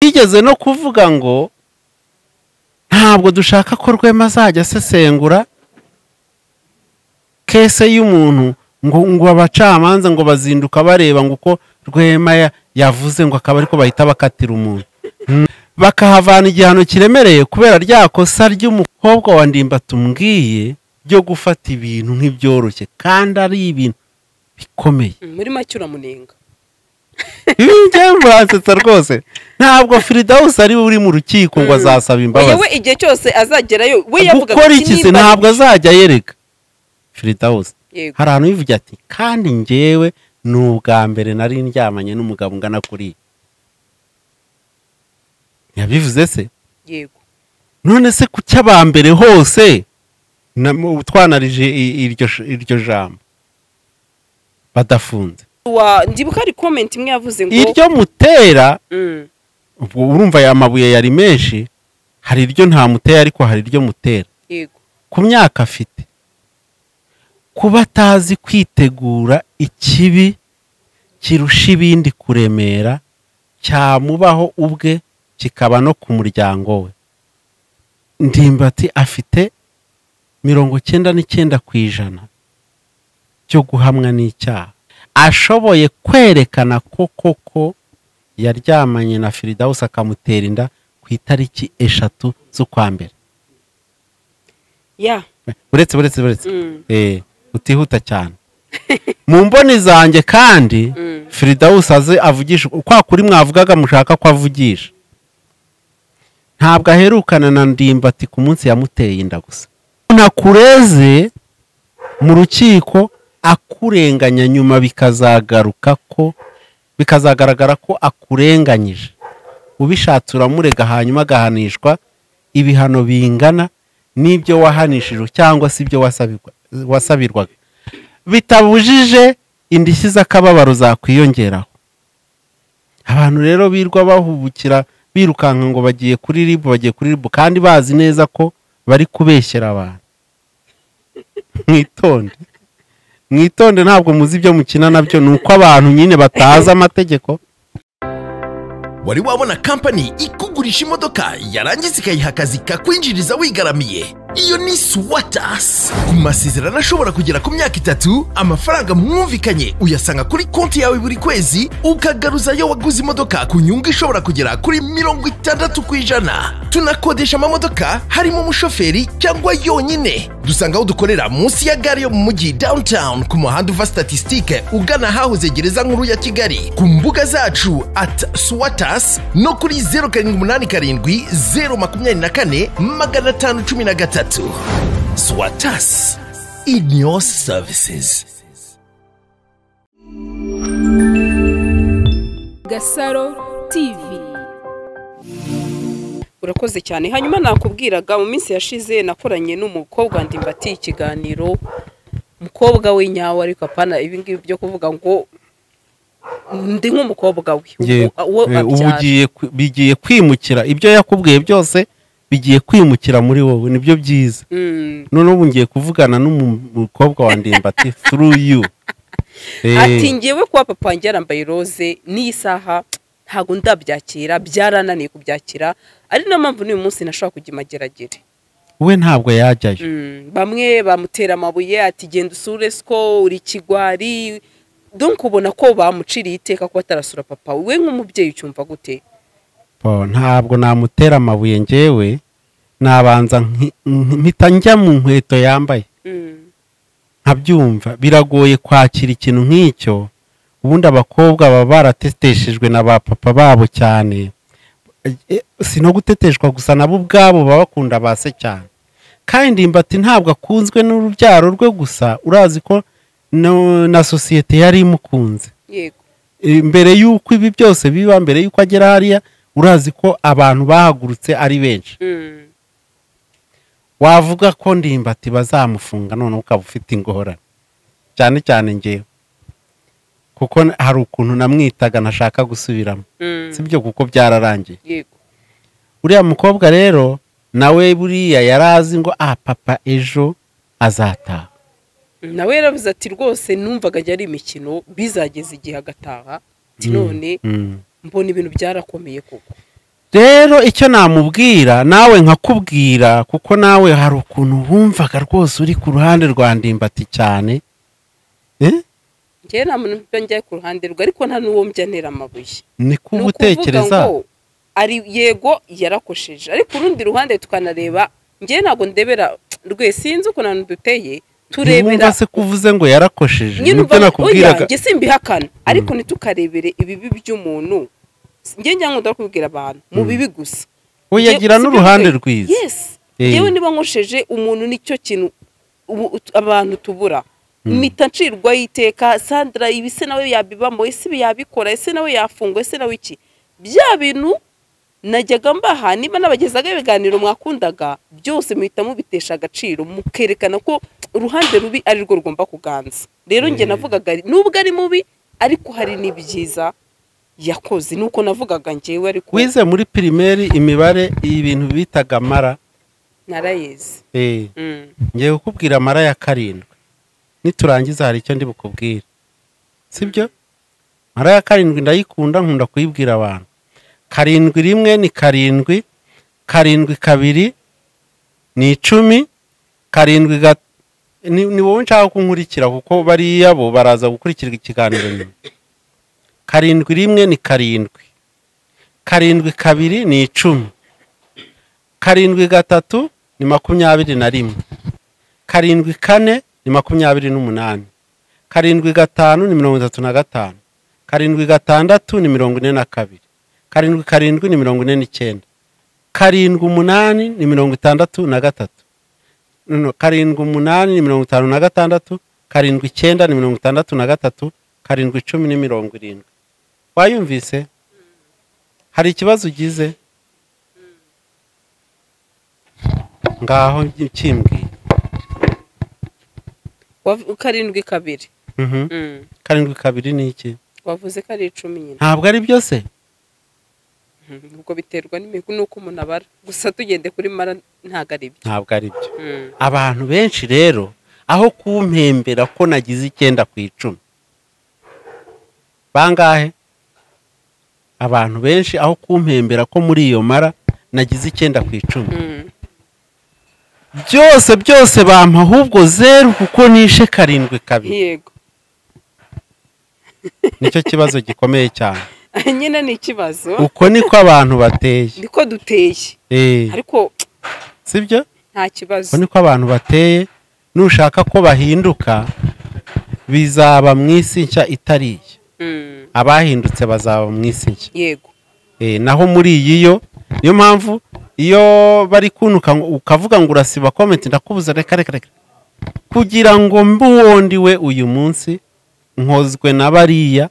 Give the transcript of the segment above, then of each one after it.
bigeze no kuvuga ngo ntabwo dushaka ko rwema azajya asesengura kese y'umuntu ngo ngo abacamanza ngo bazinduka bareba ngo uko rwema yavuze ngo akaba ariko bahita bakatira umuntu bakahavana igihano kiremereye kubera rya kosa ry'umukobwa wa ndimba tumbwiye ryo gufata ibintu nk'ibyoroshye kandi ari ibintu bikomeye muri make uramunenga ibi ngewe muransetsa rwose ntabwo firidawusi ari we uri mu rukiko ngo azasaba imbabazi yewe igihe cyose azagerayo we yavuga gukora ikisi ntabwo azajya yereka firidawusi yego hari ahantu bivuga ati kandi ngewe ni ubwa mbere nari ndyamanye n'umugabo ungana kuriya ntiyabivuze se yego none se ku cy'abambere hose na- mu- twanarije i- iryo sh- iryo jambo badafunze Wa- ndibuka hari komenti imwe yavuze ngo iryo mutera Mm, ubwo urumva aya mabuye yari menshi hari iryo nta mutera ariko hari iryo mutera yego ku myaka afite kuba atazi kwitegura ikibi kirusha ibindi kuremera cyamubaho ubwe kikaba no ku muryango we ndimbati afite mirongo cyenda n'icyenda ku ijana cyo guhamwa n'icyaha ashoboye kwerekana ko koko yaryamanye na firidawusi akamutera inda ku itariki eshatu z'ukwa mbere ya uretse uretse uretse mm, Eh, utihuta cyane mu mboni zanjye kandi mm. firidawusi aze avugisha kwa kuri mwavugaga mushaka ko avugisha ntabwo aherukana na ndimbati ku munsi yamuteye inda gusa ntakureze mu rukiko akurenganya nyuma bikazagaruka ko bikazagaragara ko akurenganyije ubishatse uramurega hanyuma agahanishwa ibihano bingana n'ibyo wahanishijwe cyangwa se ibyo wasabirwa- wasabirwaga bitabujije indishyi z'akababaro zakwiyongeraho abantu rero birwa bahubukira birukanka ngo bagiye kuri ribu bagiye kuri ribu kandi bazi neza ko bari kubeshyera abantu mwitonde mwitonde ntabwo muzi ibyo mukina nabyo ni uko abantu nyine batazi amategeko wari wabona kampani ikugurisha imodoka yarangiza ikayiha akazi kakwinjiriza wigaramiye iyo ni swatas ku masezerano ashobora kugera ku myaka itatu amafaranga mwumvikanye uyasanga kuri konti yawe buri kwezi ukagaruzayo waguze imodoka ku nyungu ishobora kugera kuri mirongo itandatu ku ijana tunakodesha amamodoka harimo umushoferi cyangwa yonyine dusanga aho dukorera munsi ya gare yo mu mujyi downtown ku muhanda uva statisitike ugana ahahoze gereza nkuru ya kigali ku mbuga zacu at swatas no kuri zeru karindwi umunani karindwi zeru makumyabiri na kane magana atanu cumi na gatatu swatas in your services Gasaro TV. urakoze cyane hanyuma nakubwiraga mu minsi yashize nakoranye n'umukobwa ndimbati ikiganiro umukobwa we nyawe ariko apana ibingibi byo kuvuga ngo ndi nk'umukobwa we Ngiye- uwo eh, ubu abyara. ugiye kwi- bigiye kwimukira ibyo yakubwiye byose bigiye kwimukira muri wowe nibyo byiza Mm. noneho ubu ngiye kuvugana n'umukobwa wa ndimbati through you Eh, ati ngewe kuba papa wanjye yarambaye roze n'iyi saha ntabwo ndabyakira byarananiye kubyakira ari na mpamvu n'uyu munsi nashobora kujya imageragere we ntabwo yajyayo Mm, bamwe bamutera amabuye ati genda usure siko uri kigwari donc ubona ko bamuciriye iteka kuba atarasura papa we nk'umubyeyi ucyumva gute Bo, ntabwo namutera amabuye ngewe nabanza nki- nki- mpita njya mu nkweto yambaye Mm, nkabyumva biragoye kwakira ikintu nk'icyo ubundi abakobwa baba barateteshejwe na ba papa babo cyane E, si no guteteshwa gusa nabo ubwabo baba bakunda ba se cyane kandi imbati ntabwo akunzwe n'urubyaro rwe gusa urazi ko no- na sosiyete yari imukunze yego E, mbere y'uko ibi byose biba mbere y'uko agera hariya urazi ko abantu bahagurutse ari benshi Mm, wavuga ko ndimbati bazamufunga noneho ukaba ufite ingorane cyane cyane ngewe kuko n- hari ukuntu namwitaga ntashaka gusubiramo mm, si byo kuko byararangiye yego uriya mukobwa rero nawe buriya yari azi ngo ah papa ejo azataha nawe yaravuze ati rwose numvaga ajya ari imikino bizageza igihe agataha ati none Mm. mbona ibintu byarakomeye koko rero icyo namubwira nawe nkakubwira kuko nawe hari ukuntu wumvaga rwose uri ku ruhande rwa ndimbati cyane Eh? njyewe nta muntu mba njya ku ruhande rwe ariko nta n'uwo mbyantera amabuye ni Ni kuba ukuvuga utekereza ngo ari yego yarakosheje ariko urundi ruhande tukanareba njyewe ntabwo ndebera rwe sinzi ukuntu duteye turebera ntiwumva se ko uvuze ngo yarakosheje nyine nibyo ubwo nakubwiraga njye simbihakana ariko ntitukarebere ibibi by'umuntu njye njya nkunda kubwira abantu mu bibi gusa oya Njye- gira si byo n'uruhande rwe. rwiza yes Eh. yewe niba nkosheje umuntu nicyo kintu ubu- ut- abantu tubura mpita ncirwaho iteka sandra ibi se nawe yabibamo ese ibi yabikora ese nawe yafungwa ese nawe iki bya bintu najyaga mbaha niba n'abagezagaho ibiganiro mwakundaga byose muhita mubitesha agaciro mukerekana ko uruhande rubi ari rwo rugomba kuganza rero njye navugaga nubwo ari mubi ariko hari n'ibyiza yakoze nuko navugaga njyewe ariko wize muri pirimeri imibare ibintu bitaga mara narayezi eh, Mm. ngiye kukubwira mara ya karindwi niturangiza hari icyo ndi bukubwire sibyo mara ya karindwi ndayikunda nkunda kuyibwira abantu karindwi rimwe ni karindwi karindwi kabiri ni icumi karindwi ga ni, ni wowe nshaka ko unkurikira kuko bariya bo baraza gukurikirwa ikiganiro nyuma karindwi rimwe ni karindwi karindwi kabiri ni icumi karindwi gatatu ni makumyabiri na rimwe karindwi kane ni makumyabiri n'umunani karindwi gatanu ni mirongo itatu na gatanu karindwi gatandatu ni mirongo ine na kabiri karindwi karindwi ni mirongo ine n'icyenda karindwi umunani ni mirongo itandatu na gatatu No, no, karindwi umunani ni mirongo itanu na gatandatu karindwi icyenda ni mirongo itandatu na gatatu karindwi icumi ni mirongo irindwi wayumvise hari ikibazo ugize ngaho kimbwiye Wav- karindwi kabiri Mhm. Mm. karindwi kabiri ni iki wavuze ko ari icumi nyine ntabwo ari byose Mhm. ubwo biterwa n'imigu n'uko umuntu abara gusa tugende kuri mara ntabwo ari byo ntabwo ari byo Mm. abantu benshi rero aho kumpembera ko nagize icyenda ku icumi bangahe abantu benshi aho kumpembera ko muri iyo mara nagize icyenda ku icumi Mm. byose byose bampa ahubwo zeru kuko nishe karindwi kabiri yego nicyo kibazo gikomeye cyane nyine ni ikibazo uko niko abantu bateye niko duteye Eh, ariko sibyo nta kibazo uko niko abantu bateye nushaka ko bahinduka bizaba mu isi nshya itari iye Mm. abahindutse bazaba mu isi nshya yego Eh, naho muri iyi yo niyo mpamvu iyo bari kunuka ngo- ukavuga ngo urasiba komenti ndakubuza reka reka reka kugira ngo mbuwondi we uyu munsi nkozwe na bariya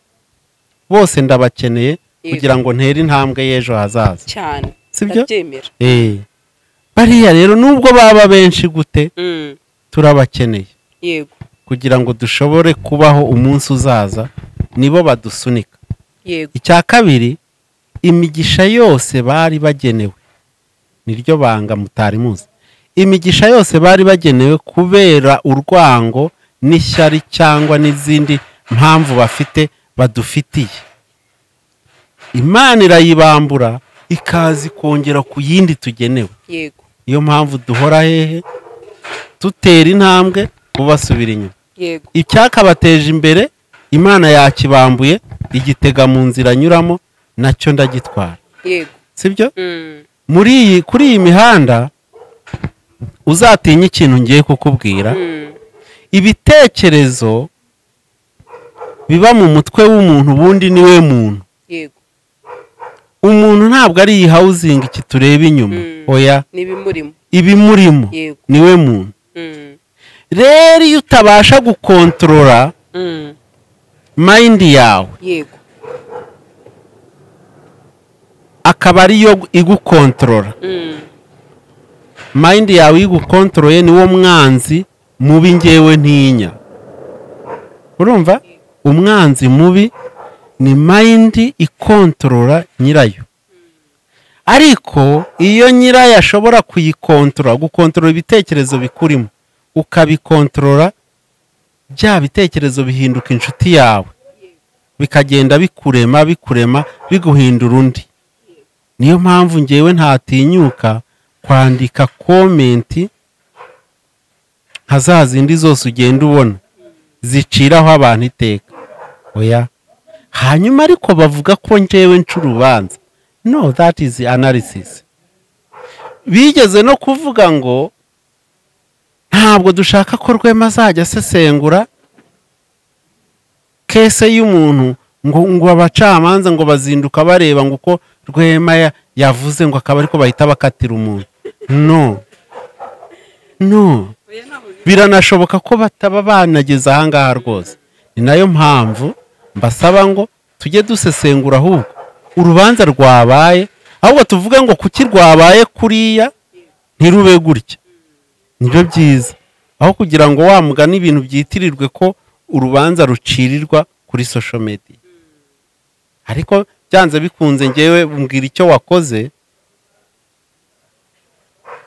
bose ndabakeneye kugira ngo ntere intambwe y'ejo hazaza cyane Sibyo? ndabyemera Eh, bariya rero nubwo baba benshi gute Mm. turabakeneye yego kugira ngo dushobore kubaho umunsi uzaza nibo badusunika yego icya kabiri imigisha yose bari bagenewe niryo banga mutari muzi imigisha yose bari bagenewe kubera urwango n'ishyari cyangwa n'izindi mpamvu bafite badufitiye imana irayibambura ikaza ikongera ku yindi tugenewe yego niyo mpamvu duhora hehe dutera intambwe bubasubira inyuma yego icyakabateje imbere imana yakibambuye igitega mu nzira anyuramo nacyo ndagitwara yego sibyo Mm. muri iyi kuri iyi mihanda uzatinya ikintu ngiye kukubwira Mm. ibitekerezo biba mu mutwe w'umuntu ubundi niwe muntu yego umuntu ntabwo ari iyi housing iki tureba inyuma Mm. oya n'ibimurimo ibimurimo yego niwe muntu Mm. rero iyo utabasha gukontorora Mm. mayindi yawe yego akaba ariyo igukontorora Mm. mayindi yawe igukontoroye niwo mwanzi mubi ngewe ntinya urumva umwanzi mubi ni mayindi ikontorora nyirayo ariko iyo nyirayo ashobora kuyikontorora gukontorora ibitekerezo bikurimo ukabikontorora bya bitekerezo bihinduka inshuti yawe bikagenda bikurema bikurema biguhindura undi niyo mpamvu ngewe ntatinyuka kwandika komenti nka za zindi zose ugenda ubona ziciraho abantu iteka oya hanyuma ariko bavuga ko ngewe nca urubanza no that is analysis bigeze no kuvuga ngo ntabwo dushaka ko rwema azajya asesengura kese y'umuntu ngo ngo abacamanza ngo bazinduka bareba ngo uko rwema ya- yavuze ngo akaba ariko bahita bakatira umuntu no no biranashoboka ko bataba banageze ahangaha rwose ni nayo mpamvu mbasaba ngo tujye dusesengura ahubwo urubanza rwabaye ahubwo tuvuge ngo kuki rwabaye kuriya ntirube gutya nibyo byiza aho kugira ngo wa mugani ibintu byitirirwe ko urubanza rucirirwa kuri social media ariko byanze bikunze ngewe mbwira icyo wakoze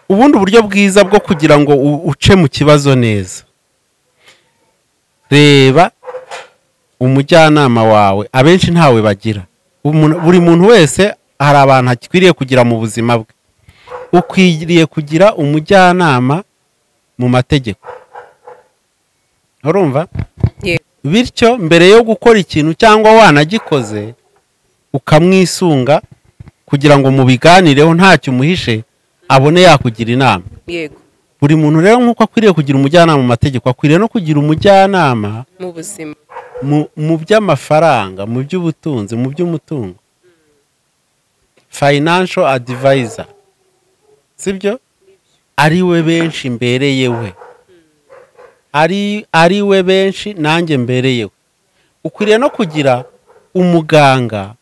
ubundi uburyo bwiza bwo kugira ngo u- uce mu kibazo neza reba umujyanama wawe abenshi ntawe bagira Umuntu- buri muntu wese hari abantu akwiriye kugira mu buzima bwe ukwiriye kugira umujyanama mu mategeko urumva Yego. bityo mbere yo gukora ikintu cyangwa wanagikoze ukamwisunga kugira ngo mubiganireho ntacyo umuhishe abone yakugira inama yego buri muntu rero nk'uko akwiriye kugira umujyanama mu mategeko akwiriye no kugira umujyanama mu buzima mu- mu by'amafaranga mu by'ubutunzi mu by'umutungo financial advisor sibyo ari we benshi mbereyewe ari ari we benshi nanjye mbereyewe ukwiriye no kugira umuganga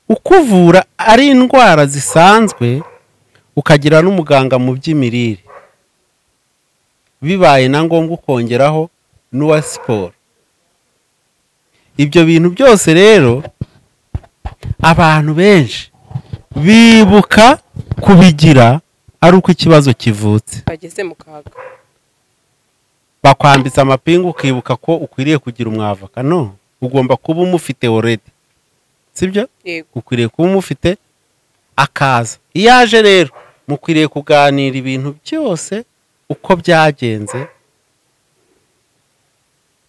ukuvura ari indwara zisanzwe ukagira n'umuganga mu by'imirire bibaye na ngombwa ukongeraho n'uwa siporo ibyo bintu byose rero abantu benshi bibuka kubigira ari uko ikibazo kivutse bageze mu kaga bakwambitse amapingu ukibuka ko ukwiriye kugira umwavoka no ugomba kuba umufite already sibyo yego ukwiriye kuba umufite akaza iyo aje rero mukwiriye kuganira ibintu byose uko byagenze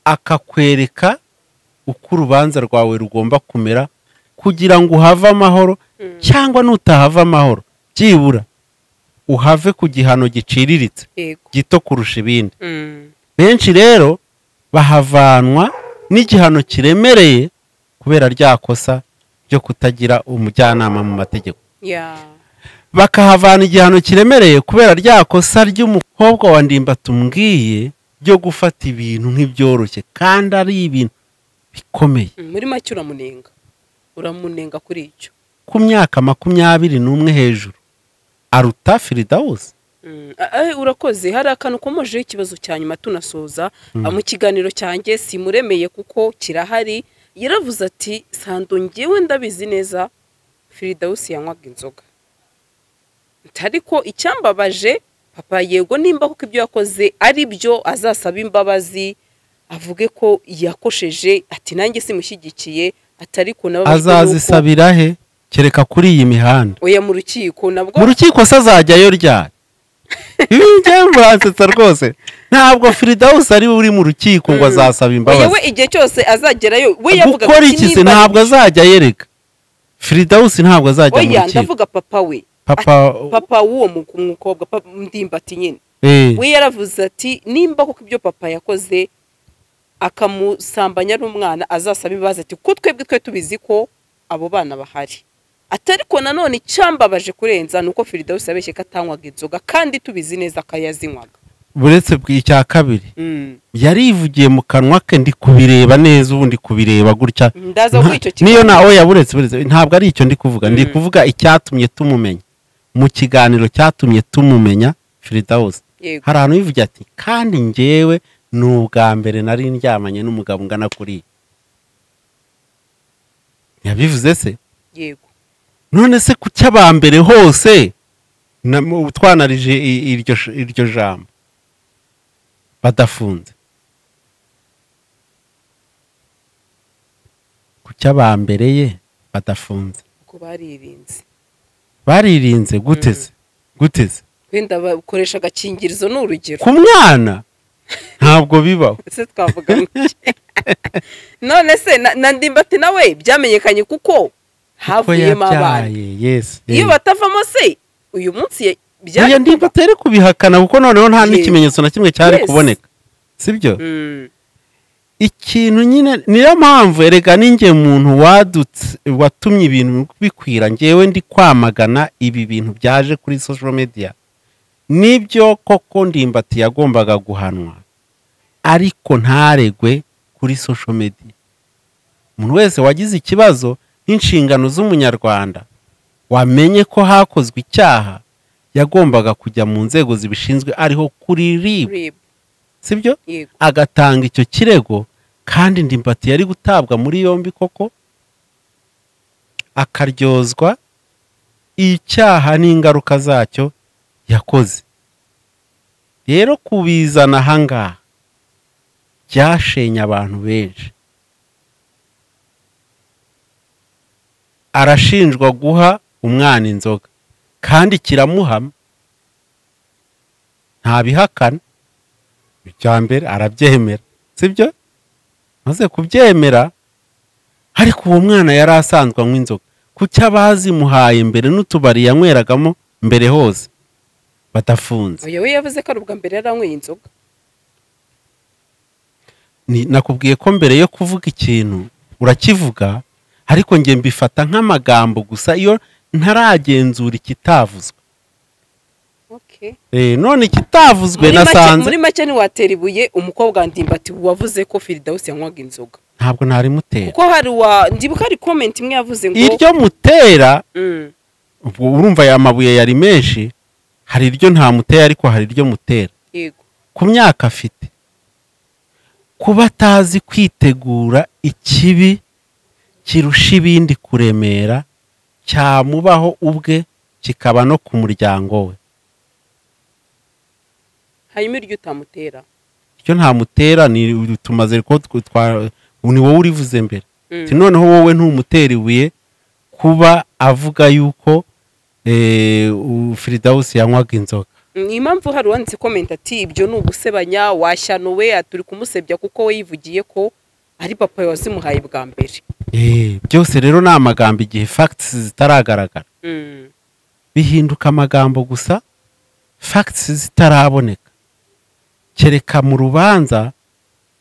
akakwereka uko urubanza rwawe rugomba kumera kugira ngo uhave amahoro cyangwa nutahava amahoro byibura uhave ku gihano giciriritse yego gito kurusha ibindi Mm. benshi rero bahavanwa n'igihano kiremereye kubera rya kosa ryo kutagira umujyanama mu mategeko ya bakahavana igihano kiremereye kubera rya kosa ry'umukobwa wa ndimba tumbwiye ryo gufata ibintu nk'ibyoroshye kandi ari ibintu bikomeye Mm, muri make uramunenga uramunenga kuri icyo ku myaka makumyabiri n'umwe hejuru aruta firidawusi Mm, a- a- urakoze hari akantu komojeho ikibazo cya nyuma tunasoza Ah, mu kiganiro cyanjye simuremeye kuko kirahari yaravuze ati sando ngewe ndabizi neza firidawusi yanywaga inzoga ariko icyambabaje papa yego nimba kuko ibyo yakoze ari byo azasaba imbabazi avuge ko yakosheje ati nanjye simushyigikiye atari ku nabo azazisabira he kereka kuri iyi mihanda oya mu rukiko nabwo mu rukiko se azajyayo ryari ibi ngewe muransetsa rwose ntabwo firidawusi ari we uri mu rukiko ngo azasaba oya imbabazi we igihe cyose azagerayo we yavuga gukora iki se ntabwo azajya yereka firidawusi ntabwo azajya mu oya rukiko ndavuga papa we papa papa w'uwo mu- mukobwa pa- ndimbati nyine eh, we yaravuze ati nimba kuko ibyo papa yakoze akamusambanya n'umwana azasaba ibibazo ati ko twebwe twe tubizi ko abo bana bahari atari ko nanone icyambabaje kurenza ni uko firidawusi yabeshye ko atanywaga inzoga kandi tubizi neza ko yazinywaga buretse bw- icya kabiri Mm. yarivugiye mu kanwa ke ndi kubireba neza ubu ndi kubireba gutya ndaza kuri icyo Nta- niyo kiganiro. na oya buretse buretse ntabwo ari icyo ndi kuvuga ndi Mm. kuvuga icyatumye tumumenya mu kiganiro cyatumye tumumenya firidawusi Yego. hari ahantu yivugira ati kandi ngewe ni ubwa mbere nari ndyamanye n'umugabo ungana kuriya yabivuze se yego none se ku cy'abambere hose na- mu- twanarije i- iryo sh- iryo jambo badafunze ku cy'abambere ye badafunze ko baririnze baririnze guteze guteze wenda bakoresha agakingirizo ni urugero ku mwana ntabwo bibaho ese twavuga nk'iki? none se na- na ndimbati nawe byamenyekanye kuko ko havuyemo abana yabyaye yesi iyo batavamo se uyu munsi ya- oya bya ndiba atari kubihakana kuko noneho nta Yes. n'ikimenyetso na kimwe cyari Yes. kuboneka sibyo Mm, ikintu nyine niyo mpamvu erega ninjye muntu wadutse watumye ibintu bikwira ngewe ndi kwamagana ibi bintu byaje kuri social media nibyo koko ndimbati yagombaga guhanwa ariko ntaregwe kuri social media umuntu wese wagize ikibazo n'inshingano z'umunyarwanda wamenye ko hakozwe icyaha yagombaga kujya mu nzego zibishinzwe ariho kuri rib rib, sibyo yego agatanga icyo kirego kandi ndimbati yari gutabwa muri yombi koko akaryozwa icyaha n'ingaruka zacyo yakoze rero kubizana ahangaha byashenye abantu benshi arashinjwa guha umwana inzoga kandi kiramuhama ntabihakana icya mbere arabyemera sibyo maze kubyemera ariko uwo mwana yari asanzwe anywa inzoga kuki abazimuhaye mbere n'utubari yanyweragamo mbere hose badafunze uyu we yavuze ko ari ubwa mbere yaranyweye inzoga Ni- nakubwiye ko mbere yo kuvuga ikintu urakivuga ariko njye mbifata nk'amagambo gusa iyo ntaragenzura ikitavuzwe Okay. Eh, none ikitavuzwe muri make nasanze muri make ntiwatera ibuye umukobwa wa ndimbati wavuze ko firidawusi yanywaga inzoga ntabwo ntarimutera kuko hari uwa ndibuka hari komenti imwe yavuze ngo iryo mutera Mm, ubwo urumva aya mabuye yari menshi hari iryo ntamutera ariko hari iryo mutera yego ku myaka afite kuba atazi kwitegura ikibi kirusha ibindi kuremera cyamubaho ubwe kikaba no ku muryango we hanyuma iryo utamutera iryo ntamutera ni tumaze ko tw- twa- ni wowe urivuze mbere Mm, Ati, noneho wowe ntumutera ibuye kuba avuga yuko eh, u- firidawusi yanywaga inzoga ni impamvu hari uwanditse komenti ati ibyo ni ugusebanya washyanuwe ati uri kumusebya kuko we yivugiye ko ari papa wazimuhaye bwa mbere Eh, byose rero ni amagambo igihe facts zitaragaragara Mm, bihinduka amagambo gusa facts zitaraboneka kereka mu rubanza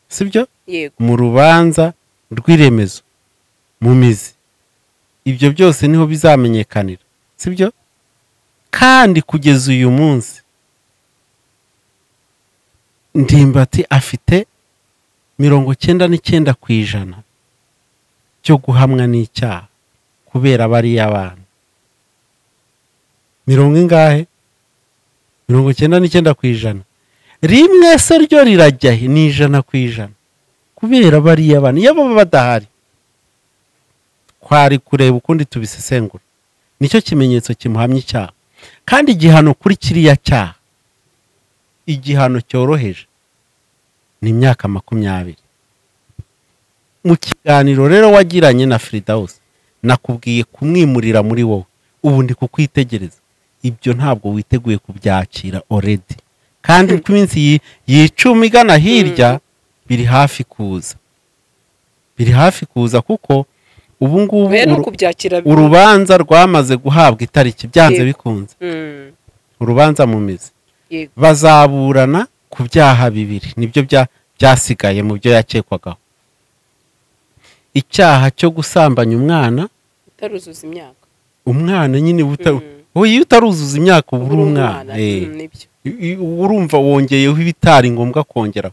sibyo yego mu rubanza rw'iremezo mu mizi ibyo byose niho bizamenyekanira sibyo kandi kugeza uyu munsi ndimbati afite mirongo cyenda n'icyenda ku ijana cyo guhamwa n'icyaha kubera bariya abana mirongo ingahe mirongo cyenda n'icyenda ku ijana rimwe se ryo rirajya he? ni ijana ku ijana kubera bariya bana iyo baba badahari twari kureba ukundi tubisesengura nicyo kimenyetso kimuhamya icyaha kandi igihano kuri kiriya cyaha igihano cyoroheje ni imyaka makumyabiri mu kiganiro rero wagiranye na firidawusi nakubwiye kumwimurira muri wowe ubu ndi kukwitegereza ibyo ntabwo witeguye kubyakira oredi kandi ku minsi yi- yicumi igana hirya biri hafi kuza biri hafi kuza kuko ubu ngubu oya ni uru- ukubyakira urubanza rwamaze guhabwa itariki byanze Yego. bikunze Mm, urubanza mu mizi yego bazaburana ku byaha bibiri nibyo bya- byasigaye mu byo yakekwagaho icyaha cyo gusambanya umwana utaruzuza imyaka umwana nyine buta- Mm. wowe iyo utaruzuza imyaka uba uri Uri umwana eh. mm, nibyo I- i- uba urumva wongeyeho ibitari ngombwa kongera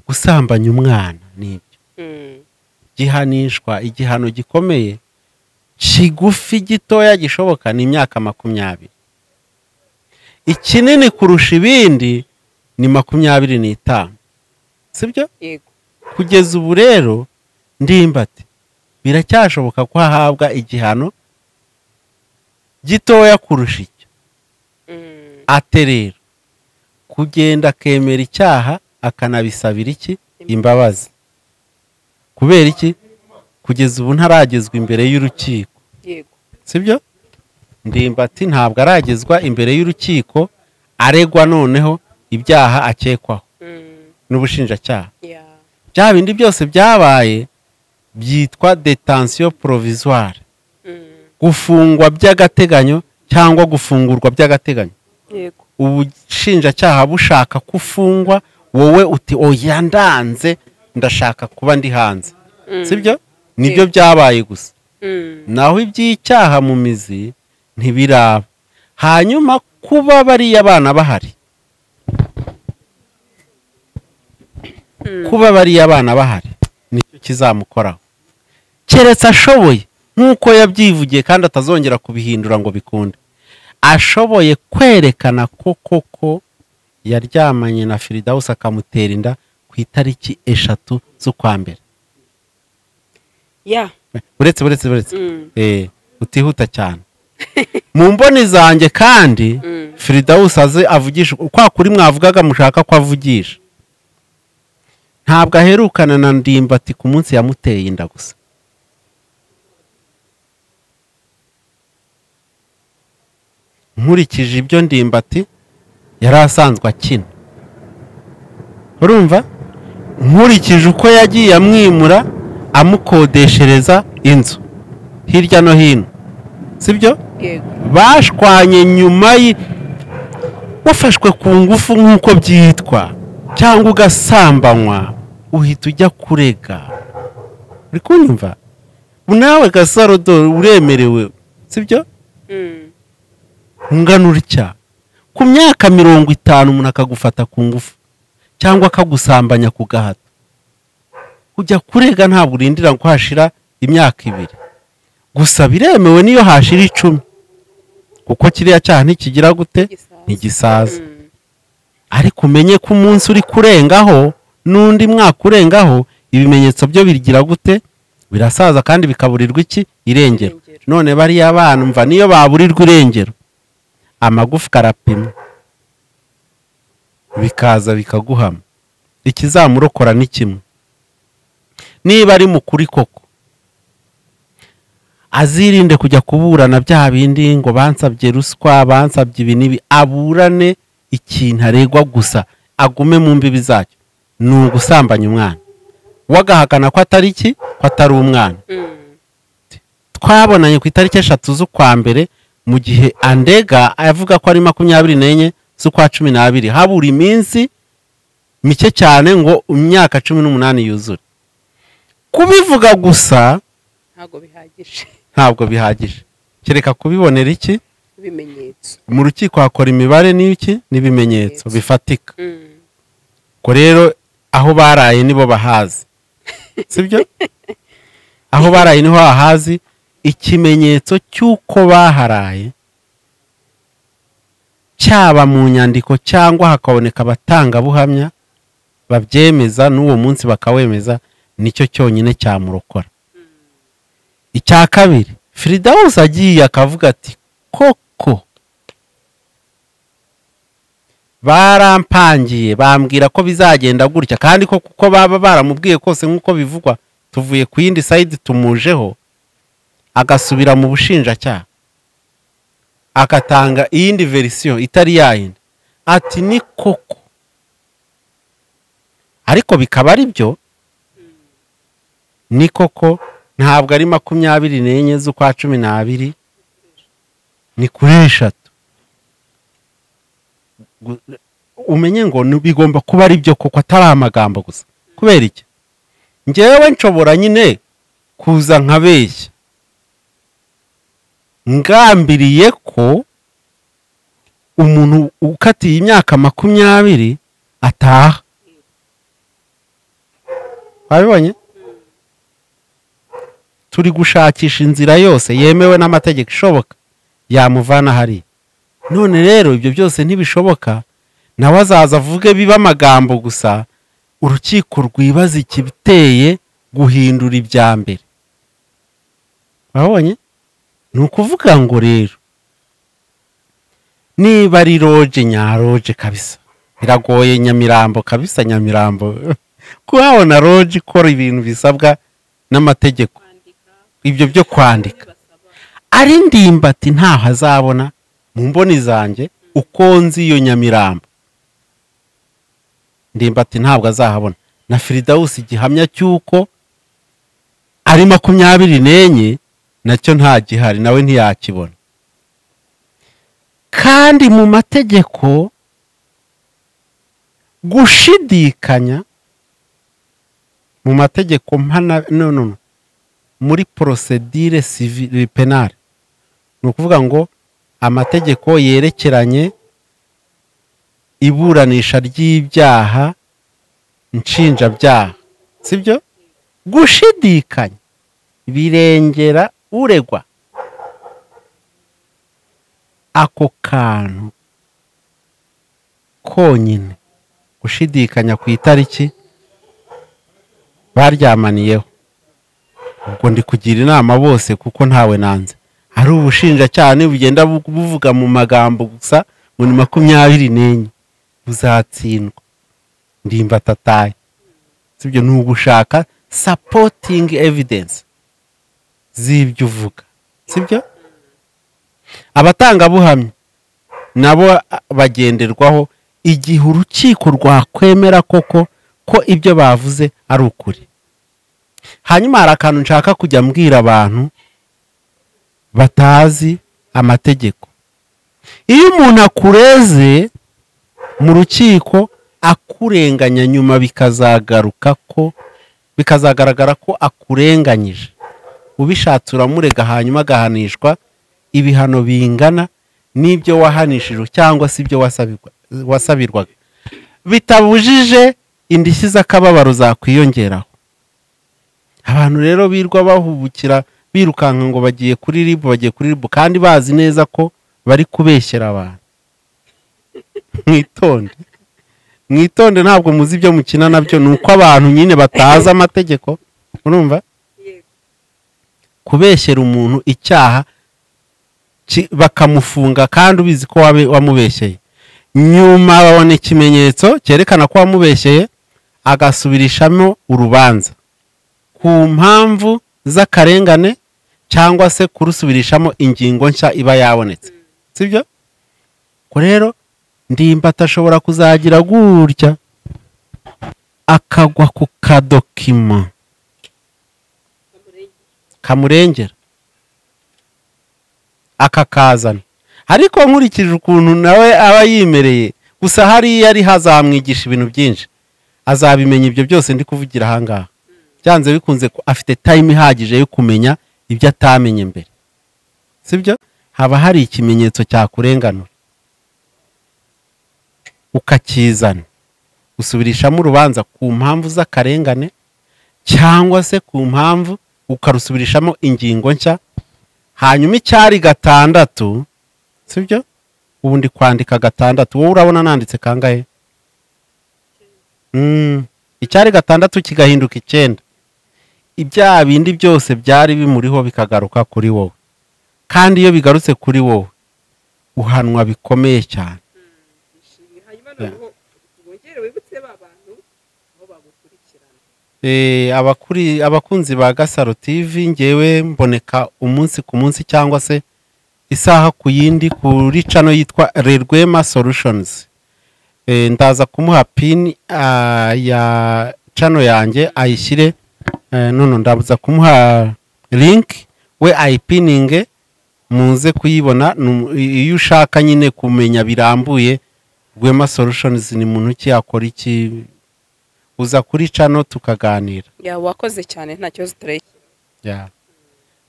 gusambanya umwana ni Mm, gihanishwa igihano gikomeye kigufi gitoya gishoboka ni imyaka makumyabiri ikinini kurusha ibindi ni makumyabiri n'itanu sibyo yego kugeza ubu rero ndimbati biracyashoboka ko ahabwa igihano gitoya kurusha icyo Mm, ate rero kugenda akemera icyaha akanabisabira iki imbabazi kubera iki kugeza ubu ntaragezwa imbere y'urukiko yego sibyo ndimbati ntabwo aragezwa imbere y'urukiko aregwa noneho ibyaha akekwaho Mm, n'ubushinjacyaha yeah. bya bindi byose byabaye byitwa detansiyo porovizuwari Mm, gufungwa by'agateganyo cyangwa gufungurwa by'agateganyo yego ubushinjacyaha bushaka ko ufungwa wowe uti oya ndanze ndashaka kuba ndi hanze sibyo nibyo byabaye gusa Mm, naho iby'icyaha mu mizi ntibiraba hanyuma kuba bariya bana bahari kuba bariya bana bahari nicyo kizamukoraho keretse ashoboye nk'uko yabyivugiye kandi atazongera kubihindura ngo bikunde ashoboye kwerekana ko koko yaryamanye na firidawusi akamutera inda ku itariki eshatu z'ukwa mbere yeah. uretse uretse uretse Mm, Eh, utihuta cyane mu mboni zanjye kandi Mm. firidawusi aze avugisha kwa kuri mwavugaga mushaka ko avugisha ntabwo aherukana na ndimbati ku munsi yamuteye inda gusa nkurikije ibyo ndimbati yari asanzwe akina urumva nkurikije uko yagiye amwimura amukodeshereza inzu hirya no hino sibyo yego bashwanye nyuma y wafashwe ku ngufu nk'uko byitwa cyangwa ugasambanywa uhita ujya kurega uri kunyumva nawe gasarodoro uremerewe sibyo Mm, nganura icyaha ku myaka mirongo itanu umuntu akagufata ku ngufu cyangwa akagusambanya ku gahato kujya kurega ntabwo urindira ko hashira imyaka ibiri gusa biremewe n'iyo hashira icumi kuko kiriya cyaha ntikigira gute Gisaza. ntigisaza mm, ariko umenye ko umunsi uri kurengaho n'undi mwaka urengaho ibimenyetso byo bigira gute birasaza kandi bikaburirwa iki irengero Irengero. none bariya bana mva niyo baburirwa irengero amagufwa arapimwa bikaza bikaguhama ikizamurokora ni kimwe niba ari mu kuri koko azirinde kujya kuburana bya bindi ngo bansabye ruswa bansabye ibi n'ibi aburane ikintu aregwa gusa agume mu mbibi zacyo ni ugusambanya umwana we agahakana ko atari iki ko atari umwana mm, twabonanye ku itariki eshatu z'ukwa mbere mu gihe andega avuga ko ari makumyabiri n'enye z'ukwa cumi n'abiri habura iminsi mike cyane ngo imyaka cumi n'umunani yuzure kubivuga gusa ntabwo bihagije ntabwo bihagije kereka kubibonera iki ibimenyetso mu rukiko hakora imibare n'iki n'ibimenyetso bifatika Mm, ubwo rero aho baraye nibo bahazi sibyo aho baraye niho hahazi ikimenyetso cy'uko baharaye cyaba mu nyandiko cyangwa hakaboneka abatangabuhamya babyemeza n'uwo munsi bakawemeza nicyo cyonyine cyamurokora icya kabiri firidawusi agiye akavuga ati koko barampangiye bambwira ko bizagenda gutya kandi ko kuko baba baramubwiye kose nk'uko bivugwa tuvuye ku yindi sayidi tumujeho agasubira mu bushinjacyaha agatanga iyindi verisiyo itari yayindi ati ni koko ariko bikaba ari byo ni koko ntabwo ari makumyabiri n'enye z'ukwa cumi n'abiri ni kuri eshatu gu- umenye ngo ni- bigomba kuba ari byo kuko atari amagambo gusa kubera iki ngewe nshobora nyine kuza nkabeshya ngambiriye ko umuntu ukatiye imyaka makumyabiri ataha wabibonye turi gushakisha inzira yose yemewe n'amategeko ishoboka yamuvana hariya none rero ibyo byose ntibishoboka nawe azaza avuge biba amagambo gusa urukiko rwibaza ikibiteye guhindura ibya mbere urabonye ni ukuvuga ngo rero niba ari roje nyaroje kabisa biragoye nyamirambo kabisa nyamirambo kuhabona roje ikora ibintu bisabwa n'amategeko ibyo byo kwandika ari ndimbati ntaho azabona mu mboni zanjye uko nzi iyo nyamirambo ndimbati ntabwo azahabona na firidawusi igihamya cy'uko ari makumyabiri n'enye nacyo nta gihari nawe ntiyakibona kandi mu mategeko gushidikanya mu mategeko mpana no no no muri porosedire sivire penale ni ukuvuga ngo amategeko yerekeranye iburanisha ry'ibyaha nshinjabyaha sibyo gushidikanya birengera uregwa ako kantu konyine gushidikanya ku itariki baryamaniyeho ubwo ndi kugira inama bose kuko ntawe nanze hari ubushinjacyaha bugenda buvuga mu magambo gusa ngo ni makumyabiri n'enye buzatsindwa ndimba tataye sibyo ni ugushaka sapotingi evidensi z'ibyo uvuga sibyo abatangabuhamya nabo bagenderwaho igihe urukiko rwakwemera koko ko ibyo bavuze ari ukuri hanyuma hari akantu nshaka kujya mbwira abantu batazi amategeko iyo umuntu akureze mu rukiko akurenganya nyuma bikazagaruka ko bikazagaragara ko akurenganyije ubishatse uramurega hanyuma agahanishwa ibihano bingana n'ibyo wahanishijwe cyangwa se ibyo wasabirwaga bitabujije indishyi z'akababaro zakwiyongeraho abantu rero birwa bahubukira birukanka ngo bagiye kuri ribu bagiye kuri ribu kandi bazi neza ko bari kubeshyera abantu mwitonde mwitonde ntabwo muzi ibyo mukina nabyo ni uko abantu nyine batazi amategeko urumva kubeshyera umuntu icyaha ki- bakamufunga kandi ubizi ko wabe- wamubeshyeye nyuma babona ikimenyetso cyerekana ko wamubeshyeye agasubirishamo urubanza ku mpamvu z'akarengane cyangwa se kurusubirishamo ingingo nshya iba yabonetse sibyo ko rero ndimba atashobora kuzagira gutya akagwa ku kadokima kamurengera akakazana ariko nkurikije ukuntu nawe aba yimereye gusa hariya ari hazamwigisha ibintu byinshi azabimenya ibyo byose ndi kuvugira ahangaha byanze bikunze ko afite time ihagije yo kumenya ibyo atamenya mbere sibyo haba hari ikimenyetso cyakurenganura ukakizana usubirishamo urubanza ku mpamvu z'akarengane cyangwa se ku mpamvu ukarusubirishamo ingingo nshya hanyuma icyari gatandatu sibyo ubundi kwandika gatandatu wowe urabona nanditse kangahe Mm, icyari gatandatu kigahinduka icyenda ibyaha bindi byose byari bimuriho bikagaruka kuri wowe kandi iyo bigarutse kuri wowe uhanwa bikomeye cyane hanyuma Yeah. noneho wongere wibutse ba bantu aho bagukurikirana Eh, abakuri abakunzi ba gasaro tv ngewe mboneka umunsi ku munsi cyangwa se isaha ku yindi kuri cano yitwa rerwema solutions Eh, ndaza kumuha pin ah, ya cano yanjye ayishyire eh, nono ndabuza kumuha link we ayipininge muze kuyibona nu- iyo ushaka nyine kumenya birambuye rwema solutions ni muntu ki yakora iki uza kuri cano tukaganira ya wakoze cyane nta kibazo tureke Yeah.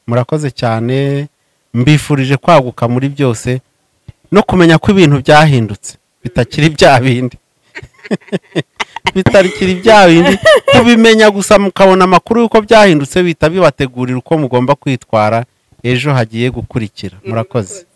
murakoze cyane mbifurije kwaguka muri byose no kumenya ko ibintu byahindutse bitakiri bya bindi bitakiri bya bindi kubimenya gusa mukabona amakuru y'uko byahindutse bihita bibategurira uko mugomba kwitwara ejo hagiye gukurikira murakoze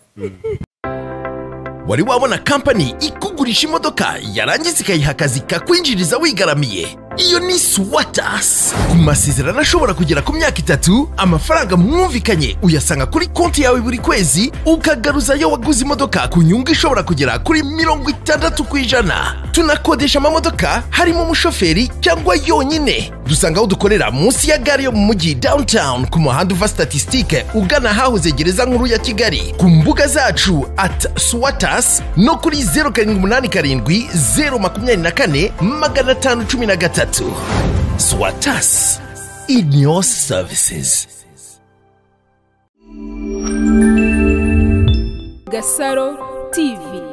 wari wabona kampani ikugurisha imodoka yarangiza ikayiha akazi kakwinjiriza wigaramiye iyo ni swatas ku masezerano ashobora kugera ku myaka itatu amafaranga mwumvikanye uyasanga kuri konti yawe buri kwezi ukagaruzayo waguze imodoka ku nyungu ishobora kugera kuri mirongo itandatu ku ijana tunakodesha amamodoka harimo umushoferi cyangwa yonyine dusanga aho dukorera munsi ya gare yo mu mujyi downtown ku muhanda uva statisitike ugana ahahoze gereza nkuru ya kigali ku mbuga zacu at swatas no kuri zeru karindwi umunani karindwi zeru makumyabiri na kane magana atanu cumi na gatatu swatas in your services Gasaro TV